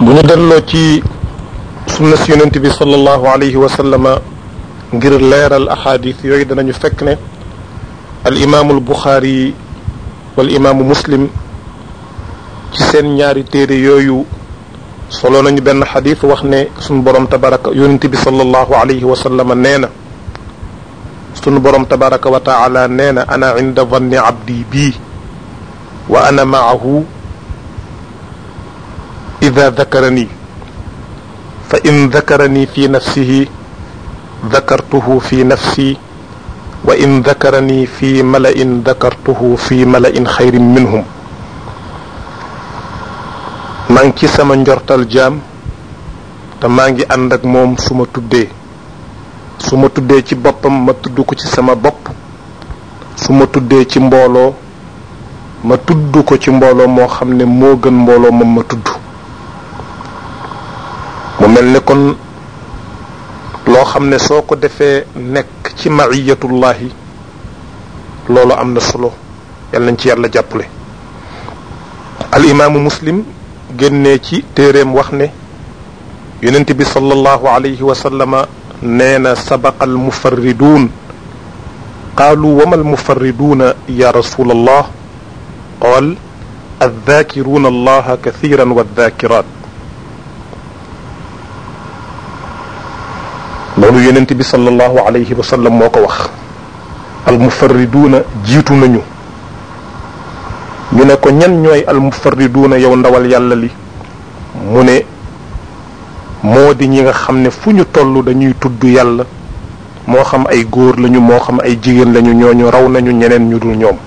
bu ñu delloo ci sunna si yonent bi sallallahu alayhi wa sallama ngir leeral ahadis yooyu danañu fekk ne al imaamu al buxaari wal imaamu muslim ci seen ñaari téere yooyu solo nañu benn xadis wax ne sunu borom tabaraka yonent bi sallallahu alayhi wa sallama nee na sunu borom tabaraka wa taala nee na ana inda vanni abdi bii wa ana maahu ida dakarani fa in dakarani fi nafsihi dakartuhu fi nafsi wa in dakarani fi mala'in dakartuhu fi mala'in xayrin minhum maa ngi ci sama njortal jaam te maa ngi ànd ak moom su ma tuddee su ma tuddee ci boppam ma tudd ko ci sama bopp su ma tuddee ci mbooloo ma tudd ko ci mbooloo moo xam ne moo gën mbooloo moom ma tudd mu mel ne kon loo xam ne soo ko defee nekk ci maiyatullahi loolu am na solo yal nañ ci yàlla jàppale al imaamu muslim génnee ci téeréem wax ne yonent bi sallallahu alayhi wa sallama nee na sabaqa al mufarriduun qaalu wama al mufarriduuna ya rasul allah qaal addaakiruuna allaha kathiran wa addaakiraat loolu yonent bi sallallahu alayhi wa sallam moo ko wax al mufarriduuna jiitu nañu ñu ne ko ñan ñooy al mufarriduuna yow ndawal yàlla li mu ne moo di ñi nga xam ne fu ñu toll dañuy tudd yàlla moo xam ay góor lañu moo xam ay jigéen lañu ñooñu raw nañu ñeneen ñu dul ñoom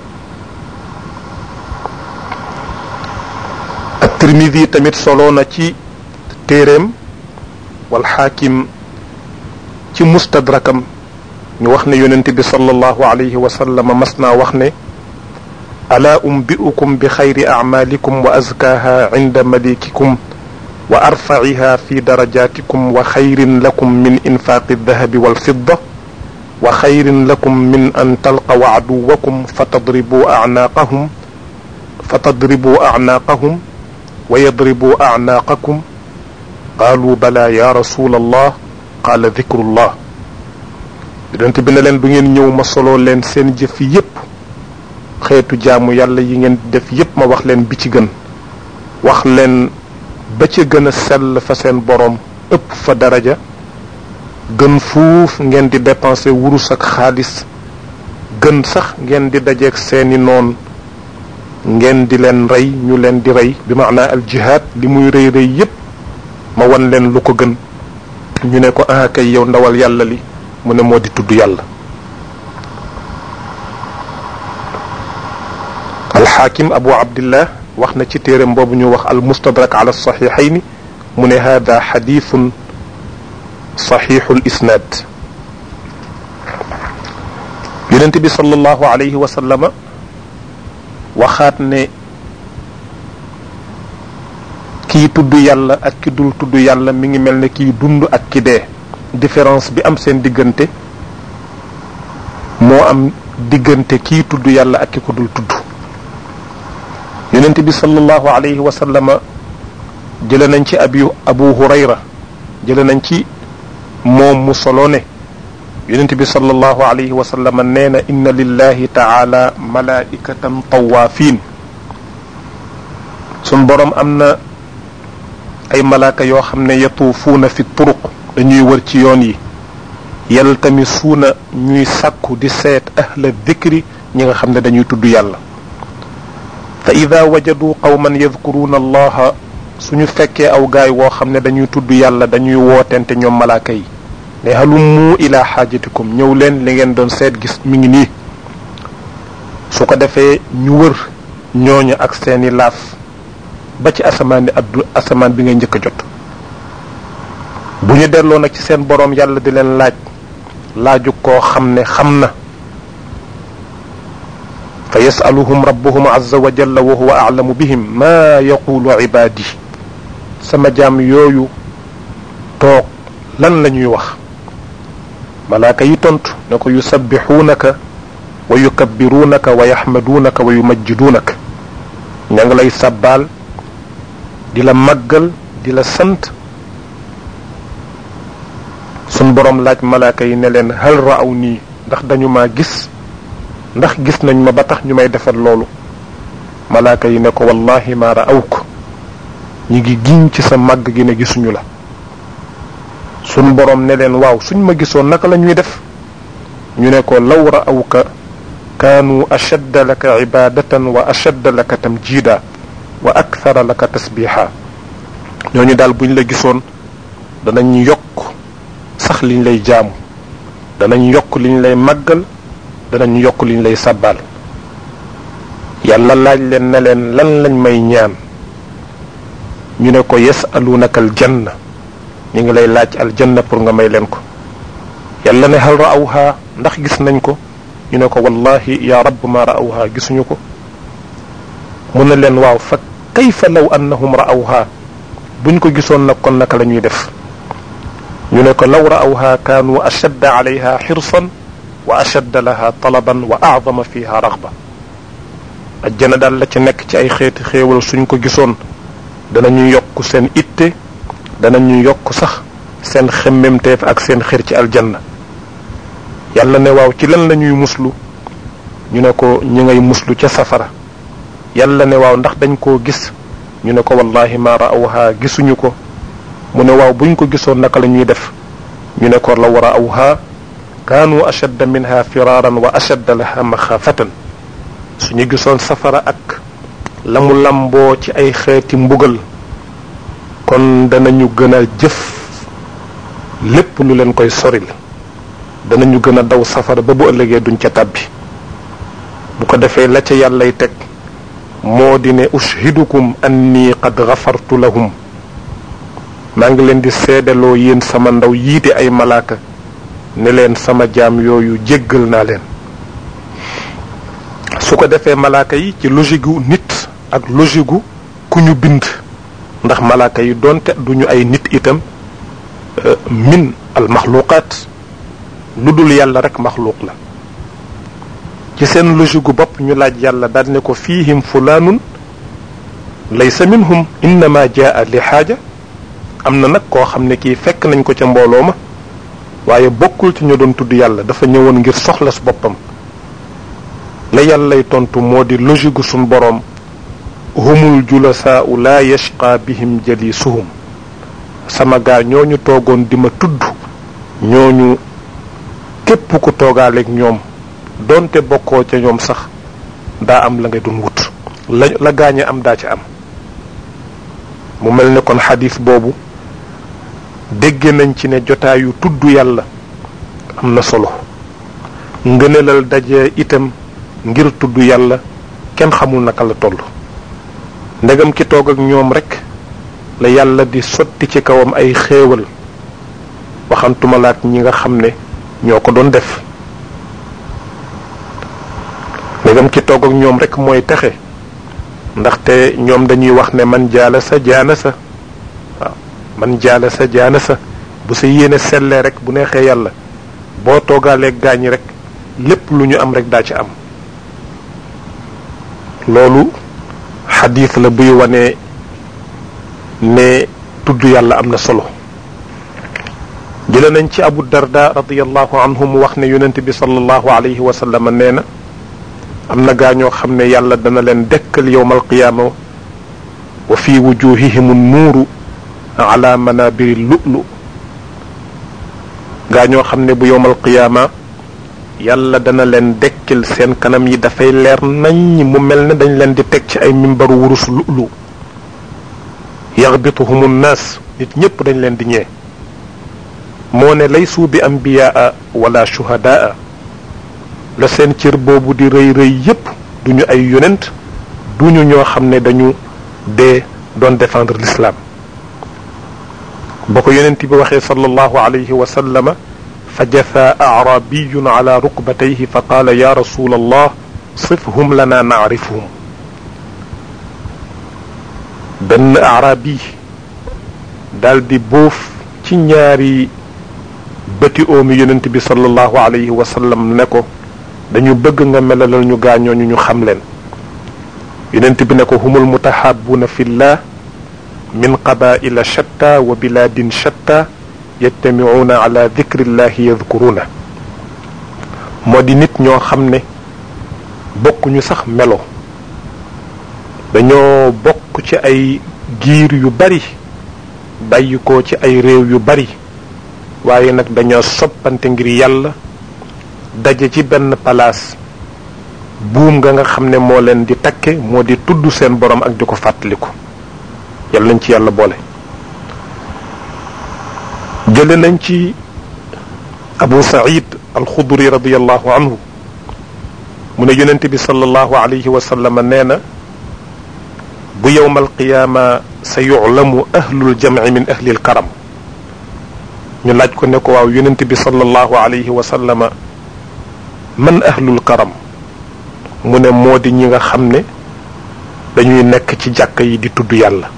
ak tirmidi tamit solo na ci téeréem wal xaakim ci mustadrakam ñu wax ne yonent bi sallallahu alayhi wa sallam mas naa wax ne alaa umbi'ukum bi xayri acmaalikum wa azkaaha cinda malikikum wa arfaciha fi darajatikum wa xayrin lakum min infaaqi aldahabi walfidda wa xayrin lakum min an talqaw caduwakum fatadribuu acnaaqahum fatadribuu acnaaqahum wa yadribuu acnaaqakum qaaluu balaa ya rasul allah qaala dikrullah yonent bi ne leen du ngeen ñëw ma soloo leen seen jëf yépp xeetu jaamu yàlla yi ngeen def yépp ma wax leen bi ci gën wax leen ba ca gën a sell fa seen boroom ëpp fa daraja gën fuuf ngeen di dépenser wurus ak xaalis gën sax ngeen di dajeeg seeni noon ngeen di leen rey ñu leen di rey bi maanaa al jihaad li muy rëy rëy yépp ma wan leen lu ko gën ñu ne ko ah kay yow ndawal yàlla li mu ne moo di tudd yàlla alxaakim abu abdillah wax na ci téeram boobu ñu wax al mustadrak ala saxiixayni mu ne hada xadiisun saxiixul isnaad yonent bi sallallahu alayhi wa sallama waxaat ne kii tudd yàlla ak ki dul tudd yàlla mi ngi mel ne kii dund ak ki dee différence bi am seen diggante moo am diggante kii tudd yàlla ak ki ko dul tudd yonent bi sallallahu alayhi wa sallama jële nañ ci abi abu hurayra jële nañ ci moom mu solo ne yonent bi sallallahu alayhi wa sallama nee na inna lillahi taala malaikatan tawaafin sun borom am na ay malaaka yoo xam ne yatuufuuna fi turuq dañuy wër ci yoon yi yaltamisuuna ñuy sàkku di seet ahla dikri ñi nga xam ne dañuy tudd yàlla fa ida wajadu qawman yadkuruuna allaha suñu fekkee aw gaay woo xam ne dañuy tudd yàlla dañuy wootente ñoom malaaka yi ne halummu ila xaajatikum ñëw leen li ngeen doon seet gis mi ngi nii su ko defee ñu wër ñooñu ak seeni laaf ba ci asamaan ni addu asamaan bi ngay njëkk a jot bu ñu delloo nag ci seen boroom yàlla di leen laaj laaju koo xam ne xam na fa yasaluhum rabbuhum azza wa jalla wa huwa aalamu bihim maa yaqulu ibaadi sama jaam yooyu toog lan la ñuy wax malaaka yi tontu ne ko yusabbixuunaka wa yukabbiruunaka wa yaxmaduunaka wa yumajjiduunaka ña ngi lay sabbaal di la màggal di la sant sun borom laaj malaaka yi ne leen hal raaw nii ndax dañu maa gis ndax gis nañ ma ba tax ñu may defal loolu malaaka yi ne ko wallahi ma raawk ñi ngi giñ ci sa màgg gi ne gisuñu la sun borom ne leen waaw suñ ma gisoon naka la ñuy def ñu ne ko law raawka kaanu ashadda laka ibadatan wa ashadda laka tamjida wa akthara laka tasbiha ñooñu daal buñ la gisoon danañ yokk sax liñ lay jaamu danañ yokk liñ lay màggal danañ yokk liñ lay sàbbaal yàlla laaj leen ne leen lan lañ may ñaan ñu ne ko yasalunaka aljanna ñu ngi lay laaj aljanna pour nga may leen ko yàlla ne hal raawha ndax gis nañ ko ñu ne ko wallahi ya rabb ma raawha gisuñu ko mu ne leen waaw fa kayfa law annahum raawha buñ ko gisoon nag kon naka la ñuy def ñu ne ko law raawha kaanu ashadda alayha xirsan wa ashadda laha talaban wa acdama fiha raxba ajjana daal la ca nekk ci ay xeeti xéewal suñ ko gisoon danañu yokk seen itte danañu yokk sax seen xemmemteef ak seen xir ci aljanna yàlla ne waaw ci lan la ñuy muslu ñu ne ko ñu ngay muslu ca safara yàlla ne waaw ndax dañ koo gis ñu ne ko wallahi ma raawha gisuñu ko mu ne waaw buñ ko gisoon naka la ñuy def ñu ne ko law raawha kaanu ashadda minha firaaran wa ashadda laha maxaafatan suñu gisoon safara ak la mu lamboo ci ay xeeti mbugal kon danañu gën a jëf lépp lu leen koy soril danañu gën a daw safara ba bu ëllëgee duñ ca tàbbi bu ko defee la ca yàllay teg moo di ne ushidukum anni qad gafartu lahum maa ngi leen di seedaloo yéen sama ndaw yiite ay malaaka ne leen sama jaam yooyu jéggal naa leen su ko defee malaaka yi ci logique gu nit ak logique gu ku ñu bind ndax malaaka yi doonte duñu ay nit itam min al maxluqaat lu dul yàlla rek maxluuq la ci seen logique gu bopp ñu laaj yàlla daal ne ko fiihim fulaanun laysa minhum innama jaa li xaaja am na nag koo xam ne kii fekk nañ ko ca mbooloo ma waaye bokkul ci ñu doon tudd yàlla dafa ñëwoon ngir soxla su boppam la yàllay tontu moo di logique gu suñ boroom humul julasaau laa yashqa bihim jalisuhum sama gaa ñooñu toogoon di ma tudd ñooñu képp ku toogaaleeg ñoom doonte bokkoo ca ñoom sax daa am la nga doon wut la la gaañe am daa ca am mu mel ne kon xadis boobu dégge nañ ci ne jotaayu tudd yàlla am na solo ngënelal daje itam ngir tudd yàlla kenn xamul naka la toll ndegam ki toog ak ñoom rek la yàlla di sotti ci kawam ay xéewal waxantumalaat ñi nga xam ne ñoo ko doon def ndegam ki toog ak ñoom rek mooy texe ndaxte ñoom dañuy wax ne man jaala sa jaana sa waaw man jaala sa jaana sa bu sa yéene sellee rek bu neexee yàlla boo toogaaleeg gaañi rek lépp lu ñu am rek daa ci am loolu xadiis la buy wane ne tudd yàlla am na solo jële nañ ci abu darda radiallahu anhu mu wax ne yonent bi sallallahu alayhi wa sallam nee na am na gaa ñoo xam ne yàlla dana leen dekkal yowma alqiyaama wa fi wujuhihim nuuru ala manabiri lu'lu gaa ñoo xam ne bu yowma alqiyaama yàlla dana leen dekkil seen kanam yi dafay leer nañ mu mel ne dañ leen di teg ci ay mimbaru wurus lu'lu yaxbituhum nnaas nit ñépp dañ leen di ñee moo ne laysu bi ambiyaa wala shuhadaa la seen cër boobu di rëy rëy yépp duñu ay yonent duñu ñoo xam ne dañu dee doon défendre l'islam ba ko yonent bi waxee sallallahu alayhi wa sallama fa jatha arabiyun ala rukbatayhi fa qaala ya rasul allah sifhum lana nacrifuhum benn arabi daal di bóof ci ñaari bëti oomi yonent bi sallallahu alayhi wa sallam ne ko dañu bëgg nga melalal ñu gaañooñu ñu xam leen yonent bi ne ko humul mutahabuuna fillah min qabaila shatta wa biladin shatta yajtamicuuna ala dikrillahi yadkuruna moo di nit ñoo xam ne bokkuñu sax melo dañoo bokk ci ay giir yu bari bàyyi ko ci ay réew yu bari waaye nag dañoo soppante ngir yàlla daje ci benn palaas buum nga nga xam ne moo leen di takke moo di tudd seen borom ak di ko fàttaliku yàlla nañ ci yàlla boole jële nañ ci abu saïd alxuduri radiallahu anhu mu ne yonent bi sallallahu alayhi wa sallam nee na bu yowma alqiyaama sa yuclamu ahlul jamci min ahli lkaram ñu laaj ko ne ko waaw yonent bi sallallahu alayhi wa sallama man ahlul karam mu ne moo di ñi nga xam ne dañuy nekk ci jàkka yi di tudd yàlla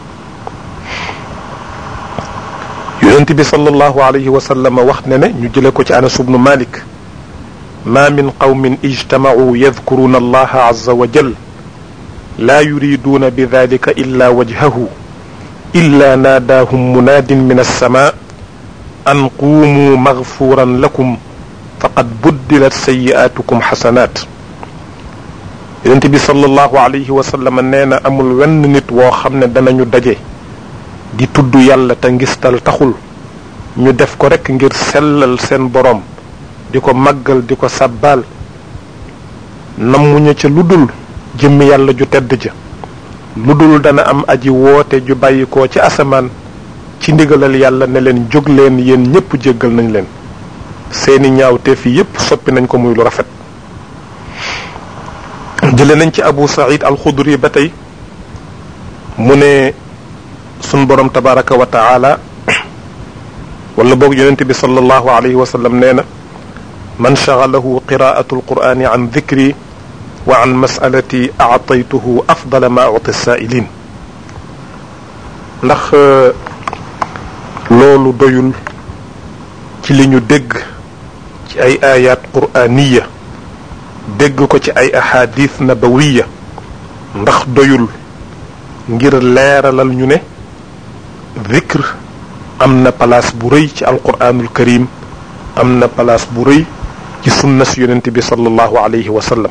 yonent bi sallallahu alayhi wa sallama wax ne ne ñu jële ko ci anas ubnu malik ma min qawmin ijtamacuu yadkuruna allaha azza wa jal laa yuriduuna bi dalika illa wajhahu illa naadaahum munaadin min alsama an quumuu magfuran lakum faqad buddilat sayi'aatukum xasanaat yonent bi sallallahu alayhi wa sallam nee na amul wenn nit woo xam ne danañu daje di tudd yàlla te ngistal taxul ñu def ko rekk ngir sellal seen boroom di ko màggal di ko sàbbaal nammuñu ca lu dul jëmmi yàlla ju tedd ja lu dul dana am aji woote ju bàyyikoo ci asamaan ci ndigalal yàlla ne leen jóg leen yéen ñépp jéggal nañ leen seeni ñaawteef yi yépp soppi nañ ko muy lu rafet jële nañ ci abu saïd alxudri ba tey mu ne sun borom tabaraka wa taala wala boog yonente bi sallallahu alayhi wa sallam nee na man shagalahu qiraatu alqurani an dikri wa an masalati aataytuhu afdala ma uti saailin ndax loolu doyul ci li ñu dégg ci ay ayat quraniya dégg ko ci ay ahadith nabawiya ndax doyul ngir leeralal ñu ne zikr am na place bu rëy ci alquranul karim am na place bu rëy ci sunna si yonent bi sallallahu alayhi wa sallam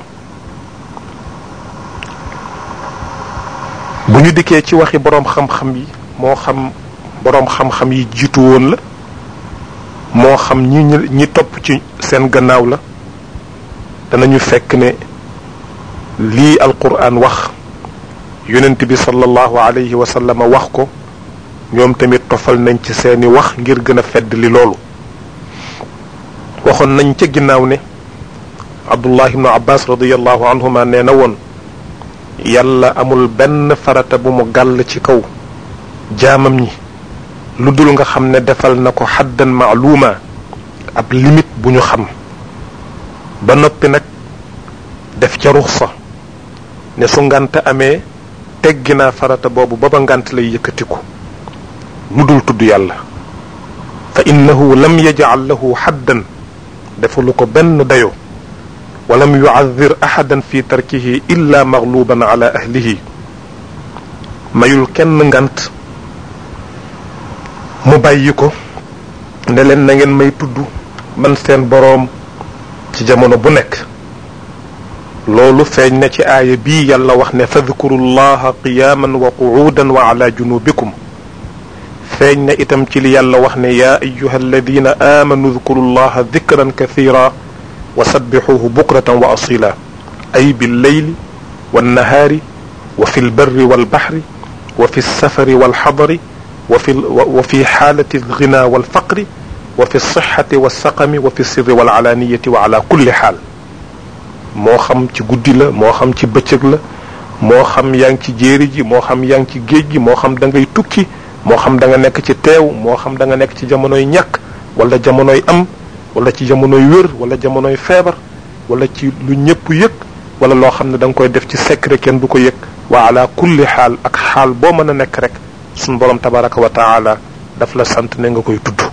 bu ñu dikkee ci waxi boroom xam-xam yi moo xam boroom xam-xam yi jiitu woon la moo xam ñi ñi topp ci seen gannaaw la danañu fekk ne lii alquran wax yonent bi sallallahu alayhi wa sallam wax ko ñoom tamit tofal nañ ci seeni wax ngir gën a fedd li loolu waxoon nañ ca ginnaaw ne abdullah ibnu abbas radiallahu anhuma nee na woon yàlla amul benn farata bu mu gàll ci kaw jaamam ñi lu dul nga xam ne defal na ko xaddan maaluuma ab limite bu ñu xam ba noppi nag def ca ruxsa ne su ngant amee teggi naa farata boobu ba ba ngant lay yëkkatiku lu dul tudd yàlla fa innahu lam yajcal lahu xaddan defalu ko benn dayo walam yucadir axadan fi tarkihi illa magluban ala ahlihi mayul kenn ngant mu bàyyi ko ne leen na ngeen may tudd man seen boroom ci jamono bu nekk loolu feeñ na ci aaya bii yàlla wax ne fadkuru llaha qiyaaman wa qucuudan wa ala junubikum feeñ na itam ci li yàlla wax ne yaa ayuha alladina aamanu dkuru llaha dikran kathira wa sabbixuuhu bukratan wa asila ay billeyli wannahaari wa fi lbarri walbaxri wa fi lsafari walxadari wa fi wa fi xaalati alghina walfaqri wa fi lsixati walsaqami wa fi sirri walcalaaniyati wa ala kulli xaal moo xam ci guddi la moo xam ci bëccëg la moo xam yaa ngi ci jéeri ji moo xam yaa ngi ci géej gi moo xam da ngay tukki moo xam da nga nekk ci teew moo xam da nga nekk ci jamonoy ñàkk wala jamonoy am wala ci jamonoy wér wala jamonoy feebar wala ci lu ñëpp yëg wala loo xam ne da nga koy def ci secret kenn du ko yëg wa ala kulli xaal ak xaal boo mën a nekk rek suñ borom tabaraka wa taala daf la sant ne nga koy tudd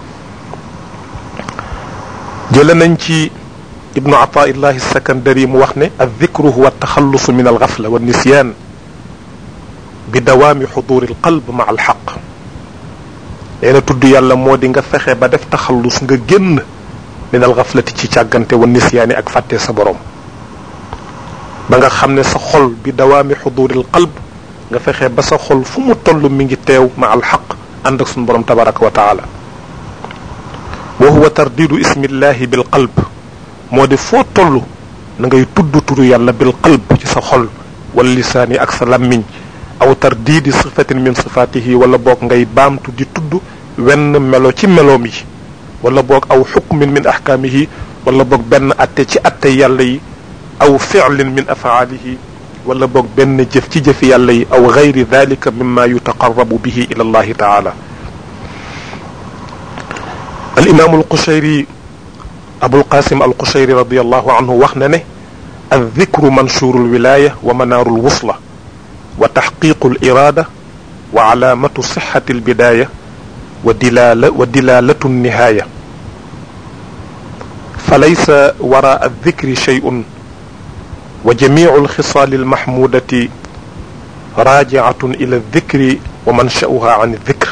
jële nañ ci ibnu ataillahi sakandari mu wax ne al dikru huwa taxallusu min al gafla wa nisyaan bi dawaami xuduri al qalb ma al xaq nee na tudd yàlla moo di nga fexe ba def taxallus nga génn min al xaflati ci càggante wa nisyaani ak fàtte sa borom ba nga xam ne sa xol bi dawaami xuduri al qalb nga fexe ba sa xol fu mu toll mi ngi teew ma al xaq ànd ak suñu borom tabaraka wa taala wa huwa tardidu ismillahi bil qalb moo di foo toll na ngay tudd turu yàlla bil qalb ci sa xol wala lisaani ak sa lammiñ aw tardidi sifatin min sifatihi wala boog ngay baamtu di tudd wenn melo ci meloom yi wala boog aw xukmin min ahkaamihi wala boog benn atte ci atte yàlla yi aw ficlin min afaalihi wala boog benn jëf ci jëfi yàlla yi aw gayri dalika mimma yutaqarrabu bihi ila allahi taala al imaamu alqushayri abulqasim alqushayri radiallahu anhu wax na ne aldikru manshuru alwilaya wa manaaru alwusla wa taxqiqu aliraada wa calaamatu sixati albidaya wa dilala wa dilalatu alnihaaya falaysa wara aldikri sheyun wa jamicu alxisaali almaxmuudati raajicatun ila aldikri wa mansha'uha can aldikr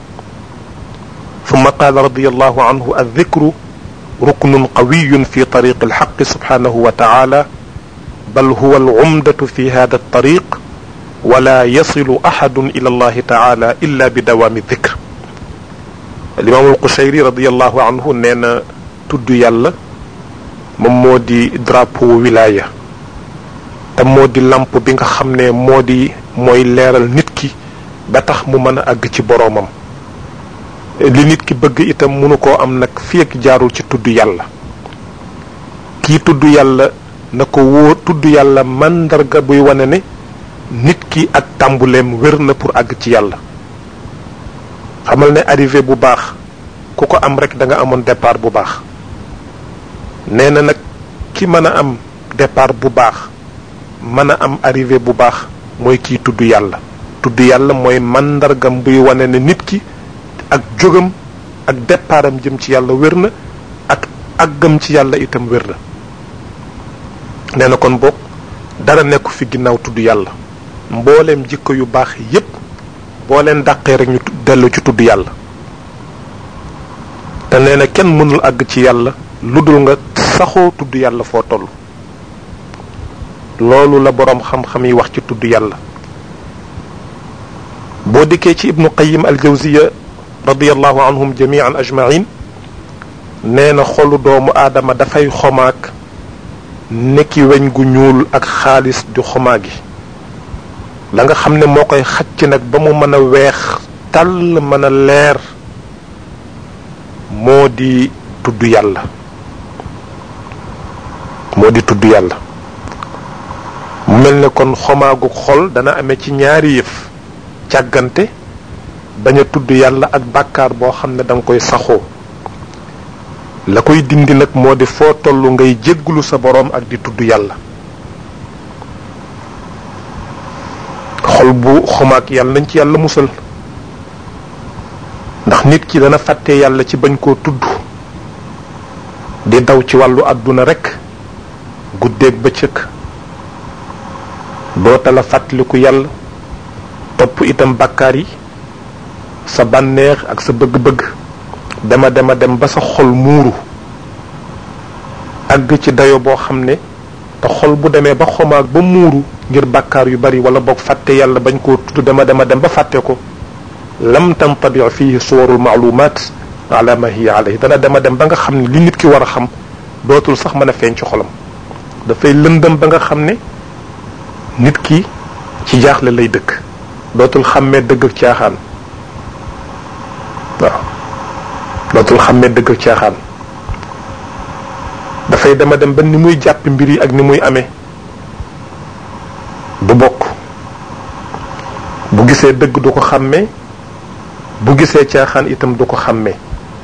ثم قال رضي الله عنه الذكر ركن قوي في طريق الحق سبحانه وتعالى بل هو العمدة في هذا الطريق ولا يصل أحد إلى الله تعالى إلا بدوام الذكر الإمام القشيري رضي الله عنه نينا تد يالا ممودي درابو ولاية te moo di lamp bi nga xam ne moo di mooy leeral nit ki ba tax mu mën a àgg ci boroomam li nit ki bëgg itam mënu koo am nag fii ak jaarul ci tudd yàlla kii tudd yàlla na ko wóor tudd yàlla màndarga buy wane ne nit ki ak tàmbuleem wér na pour àgg ci yàlla xamal ne arrivé bu baax ku ko am rek da nga amoon départ bu baax nee na nag ki mën a am départ bu baax mën a am arrivé bu baax mooy kii tudd yàlla tudd yàlla mooy màndargam buy wane ne nit ki ak jógam ak départam jëm ci yàlla wér na ak àggam ci yàlla itam wér na nee na kon boog dara nekku fi ginnaaw tudd yàlla mbooleem jikko yu baax yépp boo leen dàqee rek ñu dellu ci tudd yàlla te nee na kenn mënul àgg ci yàlla lu dul nga saxoo tudd yàlla foo toll loolu la boroom xam-xam yi wax ci tudd yàlla boo dikkee ci ibnu qayim al jawziya radiallahu anhum jamian ajmain nee na xolu doomu aadama dafay xomaag nekki weñ gu ñuul ak xaalis di xomaa gi la nga xam ne moo koy xacc nag ba mu mën a weex tàll mën a leer moo di tudd yàlla moo di tudd yàlla mu mel ne kon xomaagu xol dana amee ci ñaari yëf càggante bañ a tudd yàlla ak bàkkaar boo xam ne da nga koy saxoo la koy dindi nag moo di foo tollu ngay jégglu sa boroom ak di tudd yàlla xol bu xomaak yàlla nañ ci yàlla musal ndax nit ki dana fàtte yàlla ci bañ koo tudd di daw ci wàllu àdduna rekk guddeeg bëccëg doota la fàttaliku yàlla topp itam bàkkaar yi sa bànneex ak sa bëgg-bëgg dema dema dem ba sa xol muuru àgg ci dayo boo xam ne te xol bu demee ba xomaag ba muuru ngir bàkkaar yu bari wala boog fàtte yàlla bañ koo tudd dema dema dem ba fàtte ko lam tantabi fihi suwarul maalumaat ala ma hiya alayhi dana dema dem ba nga xam ne li nit ki war a xam dootul sax mën a feeñ ci xolam dafay lëndëm ba nga xam ne nit ki ci jaaxle lay dëkk dootul xàmmee dëgg ak caaxaan waaw dootul xàmmee dëgg ak caaxaan dafay dema dem ba ni muy jàpp mbir yi ak ni muy amee du bokk bu gisee dëgg du ko xàmmee bu gisee caaxaan itam du ko xàmmee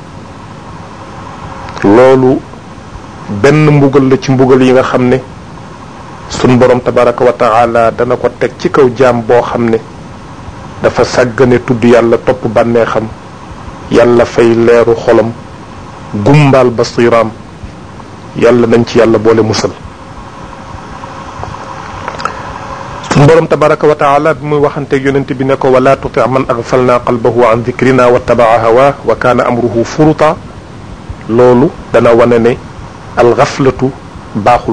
loolu benn mbugal la ci mbugal yi nga xam ne sun borom tabaraka wa taala dana ko teg ci kaw jaam boo xam ne dafa sàggane tudd yàlla topp bànneexam yàlla fay leeru xolam gumbaal basiraam yàlla nañ ci yàlla boole musal sun borom tabaraka wa taala bi muy waxanteeg yonent bi ne ko wala tuti man agfalna qalbahu an dikrina wa tabaa hawa wa kaana amruhu furuta loolu dana wane ne alxaflatu baaxul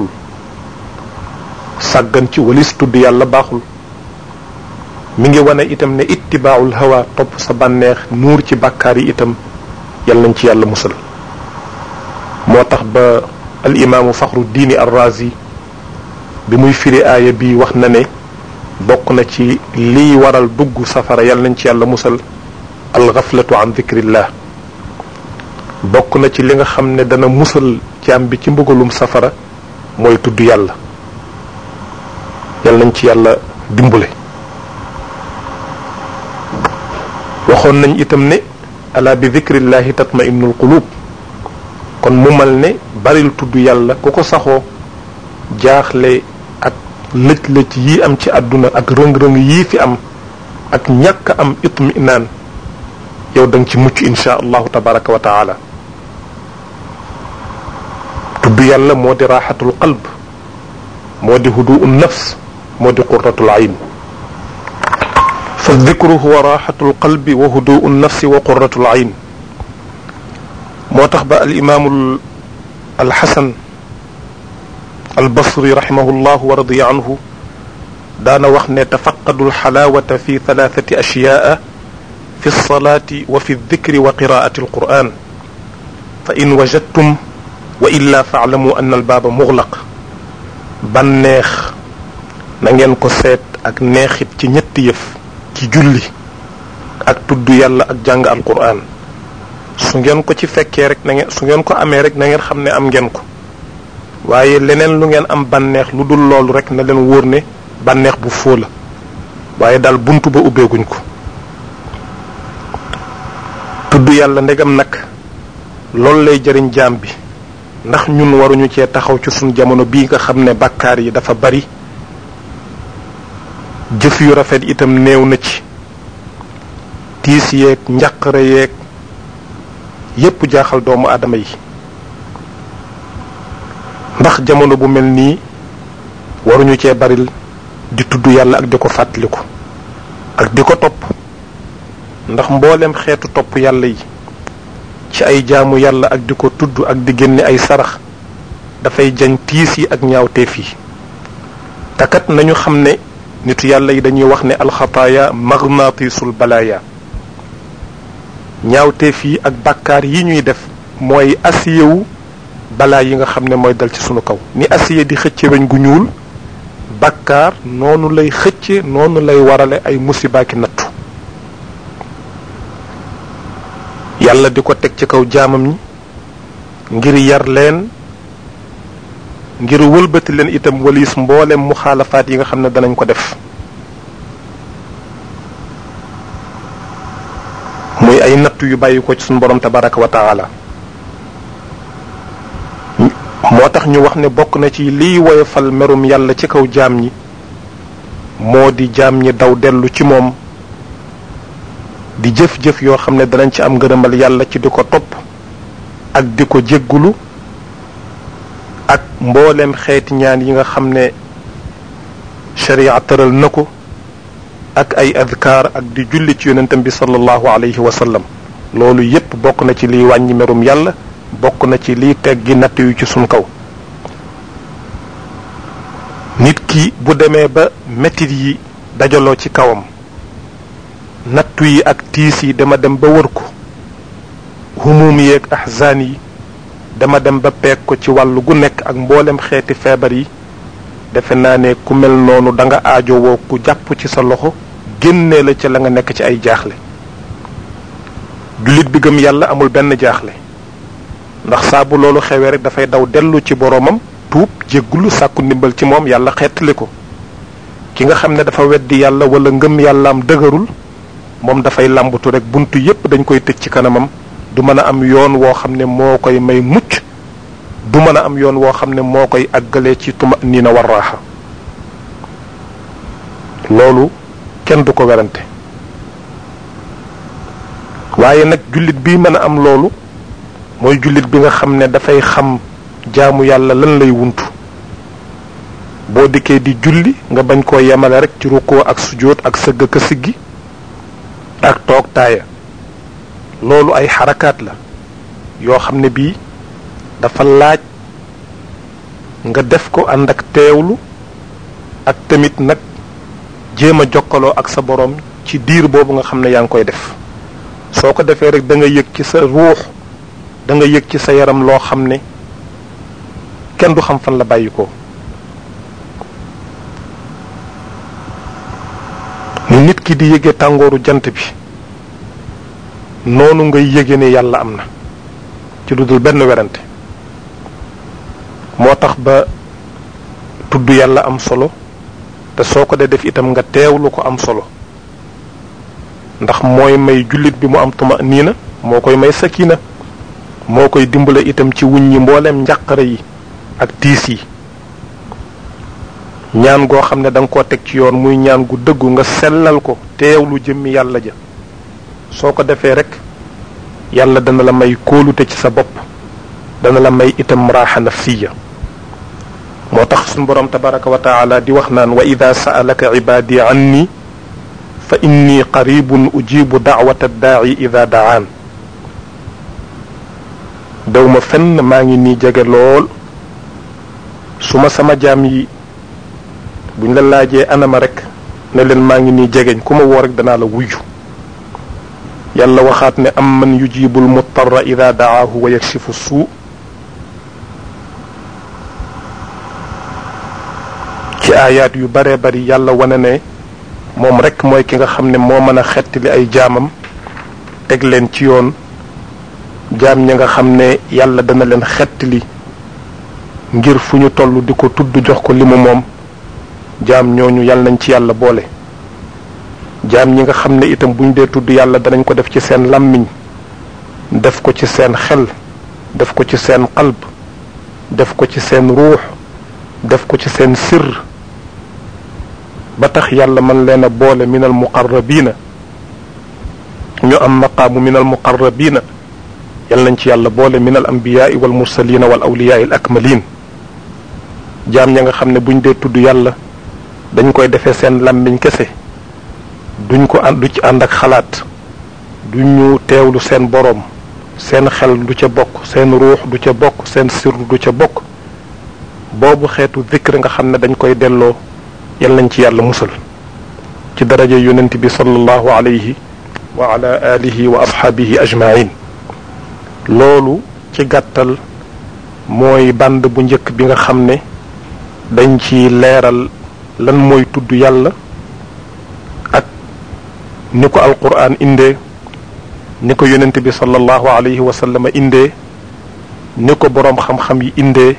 sàggan ci walis tudd yàlla baaxul mi ngi wane itam ne ittibaaul hawa topp sa bànneex nuur ci bàkkaar yi itam yal nañ ci yàlla musal moo tax ba al imaamu faxru diini arrazi bi muy firi aaya bi wax na ne bokk na ci liy waral dugg safara yal nañ ci yàlla musal alxaflatu an dikrillah bokk na ci li nga xam ne dana musal jaam bi ci mbugalum safara mooy tudd yàlla yal nañ ci yàlla dimbule waxoon nañ itam ne ala bi dikrillahi tatma innul qulub kon mu mal ne baril tudd yàlla ku ko saxoo jaaxle ak lëj-lëj yi am ci àdduna ak rëng-rëng yii fi am ak ñàkk am itminaan yow da nga ci mucc insha allahu tabaraka wa taala tudd yàlla moo di raaxatul qalb moo di huduu nafs moo di qurratul ayn fa dikru huwa raaxatul qalbi wa huduu nafsi wa qurratul ayn moo tax ba al imaamu alxasan albasri raximahu llah wa radiya anhu daana wax ne tafaqadu alxalaawata fi thalathati ashyaa fi lsalaati wa fi aldikri wa qiraati alquran fa in wajadtum wa illa faalamu anna albaaba muglaq banneex na ngeen ko seet ak neexit ci ñetti yëf ci julli ak tudd yàlla ak jàng alquran su ngeen ko ci fekkee rek na ngeen su ngeen ko amee rek na ngeen xam ne am ngeen ko waaye leneen lu ngeen am bànneex lu dul loolu rek na leen wóor ne bànneex bu foo la waaye daal buntu ba ubbeeguñ ko tudd yàlla ndegam nag loolu lay jëriñ jaam bi ndax ñun waruñu cee taxaw ci suñ jamono bii nga xam ne bàkkaar yi dafa bari jëf yu rafet itam néew na ci tiis yeeg njaqare yeeg yépp jaaxal doomu aadama yi ndax jamono bu mel nii waruñu cee baril di tudd yàlla ak di ko fàttaliku ak di ko topp ndax mboolem xeetu topp yàlla yi ci ay jaamu yàlla ak di ko tudd ak di génne ay sarax dafay jañ tiis yi ak ñaawteef yi takat nañu xam ne nitu yàlla yi dañuy wax ne alxataaya magnaatisul balaaya ñaawteef yi ak bàkkaar yi ñuy def mooy asiyewu balaa yi nga xam ne mooy dal ci sunu kaw ni asiye di xëcce weñ gu ñuul bàkkaar noonu lay xëcce noonu lay warale ay musibaaki nattu yàlla di ko teg ci kaw jaamam ñi ngir yar leen ngir wëlbati leen itam walis mboolem muxaalafaat yi nga xam ne danañ ko def muy ay nattu yu bàyyi ko ci suñu borom tabaraka wa taala moo tax ñu wax ne bokk na ci liy woyofal merum yàlla ci kaw jaam ñi moo di jaam ñi daw dellu ci moom di jëf-jëf yoo xam ne danañ ci am ngërëmal yàlla ci di ko topp ak di ko jéggulu ak mbooleem xeeti ñaan yi nga xam ne sharia tëral na ko ak ay adkaar ak di julli ci yonentam bi sallallahu alayhi wa sallam loolu yépp bokk na ci liy wàññi merum yàlla bokk na ci liy teggi natt yu ci sun kaw nit ki bu demee ba metit yi dajaloo ci kawam nattu yi ak tiis yi dama dem ba wër ko humuum yi ak ahzaan yi dama dem ba peeg ko ci wàllu gu nekk ak mboolem xeeti feebar yi defe naa ne ku mel noonu da nga aajowoo ku jàpp ci sa loxo génnee la ca la nga nekk ci ay jaaxle jullit bi gëm yàlla amul benn jaaxle ndax saa bu loolu xewee rek dafay daw dellu ci boroomam tuub jéggulu sàkku ndimbal ci moom yàlla xettali ko ki nga xam ne dafa weddi yàlla wala ngëm yàllaam dëgërul moom dafay làmbatu rek buntu yépp dañ koy tëj ci kanamam du mën a am yoon woo xam ne moo koy may mucc du mën a am yoon woo xam ne moo koy àggalee ci tuma nii na war raaxa loolu kenn du ko werante waaye nag jullit bi mën a am loolu mooy jullit bi nga xam ne dafay xam jaamu yàlla lan lay wuntu boo dikkee di julli nga bañ koo yemale rek ci rukkoo ak sujjóot ak sëgg ka siggi ak toog taaya loolu ay xarakaat la yoo xam ne bii dafa laaj nga def ko ànd ak teewlu ak tamit nag jéem a jokkaloo ak sa borom ci diir boobu nga xam ne yaa ngi koy def soo ko defee rek da nga yëg ci sa ruux da nga yëg ci sa yaram loo xam ne kenn du xam fan la bàyyi ko ni nit ki di yëge tàngooru jant bi noonu ngay yëge ne yàlla am na ci lu dul benn werante moo tax ba tudd yàlla am solo te soo ko dee def itam nga teewlu ko am solo ndax mooy may jullit bi mu am tuma niina moo koy may sakina moo koy dimbale itam ci wuñ ñi mbooleem njàqare yi ak tiis yi ñaan goo xam ne da nga koo teg ci yoon muy ñaan gu dëggu nga sellal ko teewlu jëmmi yàlla ja soo ko defee rek yàlla dana la may kóolute ci sa bopp dana la may itam raaxa nafsiya moo tax suñu borom tabaraka wa taala di wax naan wa ida saalaka ibaadi anni fa inni qaribun ujibu daawata daa'i ida daan daw ma fenn maa ngi nii jege lool su ma sama jaam yi buñ la laajee anama rek ne leen maa ngi nii jegeñ ku ma woo rek danaa la wuyju yàlla waxaat ne am man yujibu almutarra ida daahu wa yakshifu suu ci aayaat yu bare bari yàlla wane ne moom rek mooy ki nga xam ne moo mën a xettali ay jaamam teg leen ci yoon jaam ñi nga xam ne yàlla dana leen xettali ngir fu ñu toll di ko tudd jox ko li mu moom jaam ñooñu yàlla nañ ci yàlla boole jaam ñi nga xam ne itam buñ dee tudd yàlla danañ ko def ci seen làmmiñ def ko ci seen xel def ko ci seen qalb def ko ci seen ruux def ko ci seen sirr ba tax yàlla man leen a boole min al muqarrabina ñu am maqaamu min al muqarrabina yal nañ ci yàlla boole min al anbiyaai wal mursalina wal awliyaai al akmalin jaam ña nga xam ne buñ dee tudd yàlla dañ koy defee seen làmmiñ kese duñ ko ànd du ci ànd ak xalaat du ñu teewlu seen boroom seen xel du ca bokk seen ruux du ca bokk seen sirru du ca bokk boobu xeetu zikr nga xam ne dañ koy delloo yal nañ ci yàlla musal ci daraja yonent bi sallallahu alayhi wa ala alihi wa ashaabihi ajmain loolu ci gàttal mooy band bu njëkk bi nga xam ne dañ ci leeral lan mooy tudd yàlla ak ni ko alquran indee ni ko yonent bi sallallahu alayhi wa sallam indee ni ko boroom xam-xam yi indee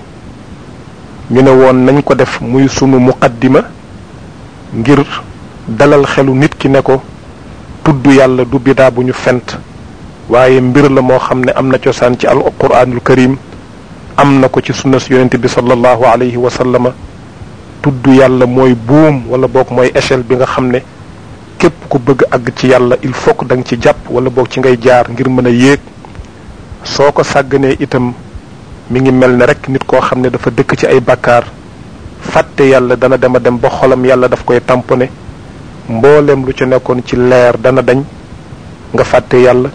ñu ne woon nañ ko def muy sunu muqaddima ngir dalal xelu nit ki ne ko tudd yàlla du bidaa bu ñu fent waaye mbir la moo xam ne am na cosaan ci alquranul karim am na ko ci sunna si yonent bi sallallahu alayhi wa sallama tudd yàlla mooy buum wala boog mooy échelle bi nga xam ne képp ku bëgg àgg ci yàlla il faut que da nga ci jàpp wala boog ci ngay jaar ngir mën a yéeg soo ko sàgganee itam mi ngi mel ne rek nit koo xam ne dafa dëkk ci ay bàkkaar fàtte yàlla dana dem a dem ba xolam yàlla daf koy tamponné mbooleem lu ci nekkoon ci leer dana dañ nga fàtte yàlla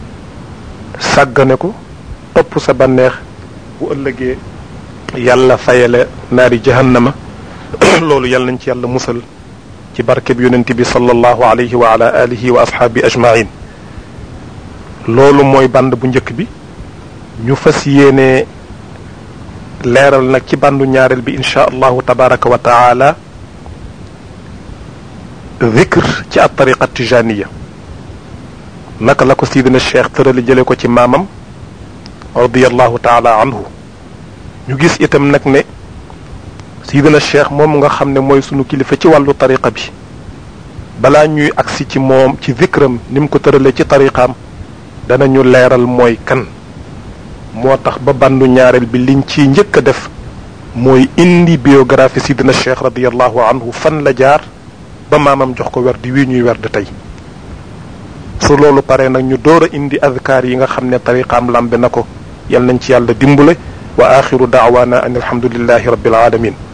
sàggane ko topp sa banneex bu ëllëgee yàlla fayale naari jahannama loolu yàlla nañ ci yàlla musal ci barkeb yonent bi sallallahu alayhi wa ala alihi wa ashaabi ajmain loolu mooy band bu njëkk bi ñu fas yéene leeral nag ci bandu ñaareel bi insha allahu tabaraka wa taala dhikr ci at tariqa tijaniya naka la ko sidina cheikh tërali jële ko ci maamam radiallahu taala anhu ñu gis itam nag ne sidina cheikh moom nga xam ne mooy sunu kilifa ci wàllu tariqa bi balaa ñuy agsi ci moom ci zikram ni mu ko tëralee ci tariqaam danañu leeral mooy kan moo tax ba bandu ñaareel bi liñ ci njëkk a def mooy indi biographie sidina cheikh radiallahu anhu fan la jaar ba maamam jox ko werd wii ñuy werd tey su loolu paree nag ñu door a indi adkaar yi nga xam ne tariqaam lambe na ko yal nañ ci yàlla dimbale wa axiru daawaana an alhamdulillahi rabbil alamin